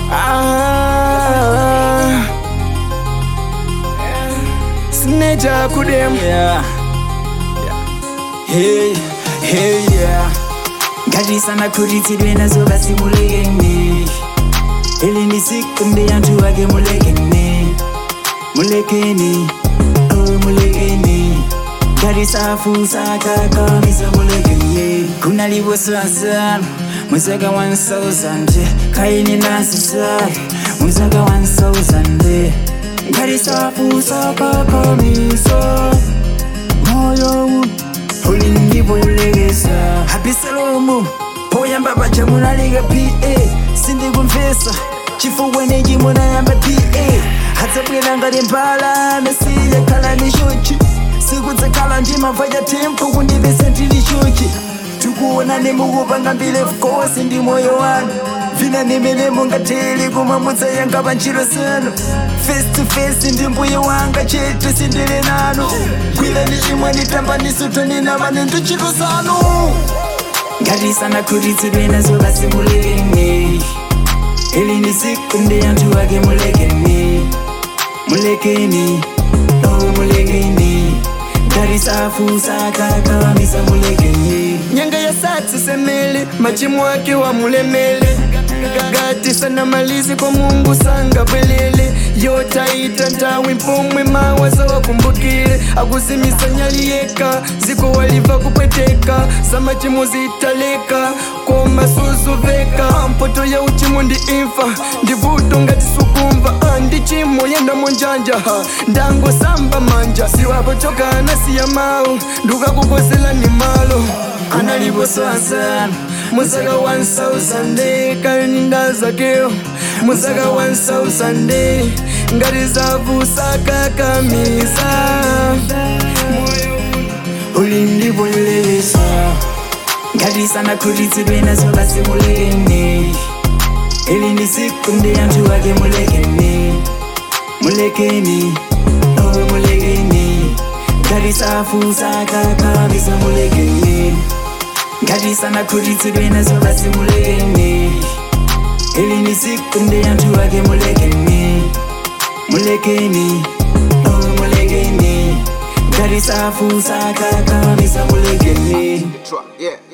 Ah, Sneja kudem Yeah. Hey, hey, yeah. Ngati sana kuritidwe nazo basi mulekeni ili ni siku ndi anthu ake mulekeni mulekeni oh mulekeni ngati safu sakakamisa mulekeni kunaliposazana mwezaka 1000 kaini nasisali mwezaka 1000 ngati safu sakakamisa moyo ulindibolekesa abisalomu poyamba baja munalika pa sindikumvesa chifukwa nechi munayamba pa adzabwera ngati mbala mesiya khala ni chuchi sikudzakhala ndimamva cha tempo kundipesa ndili chuchi tikuonani mukupanga mbile kosi ndi moyo wanu vina nimene mungateli koma mudzayanga pa ntchito zanu face to face ndi mbuye wanga chete sindili nanu gwirani chimwe nditambanisotoninamane ndi ntchito zanu ngati sanakhutitsidwe nazo basi mulekeni ili ni siku ndi anthu ake mulekeni mulekeni oh mulekeni ngati safu sakakamisa mulekeni nyanga ya satsi semele machimo ake wamulemele ngati sanamalizi kwa mungu sangabwelele yotaita ntawi mpomwe mawazo wakumbukile akuzimisa nyali yeka ziko waliva kupweteka za machimo zitaleka koma suzuveka mpoto ya uchimo ndi imfa ndivuto ngati sukumva Ah, ndi chimo yenda monjanja ha, ndango samba manja siwapochokana siya mawu ndukakukosela ni malo analiposazana musaka 1000 kaninda zakeo musaka 1000 ngati zavusakakamisa ulindibolelesa ngati sanakhutitsidwe nazo basi mulekeni ili ni siku ndi anthu ake mulekeni mulekeni oh mulekeni ngati safu sakakamisa mulekeni ngati sanakhutitsidwe nazo basi mulekeni ili ni siku ndi anthu ake mulekeni mulekeni oh mulekeni ngati safu sakakamisa mulekeni Yeah.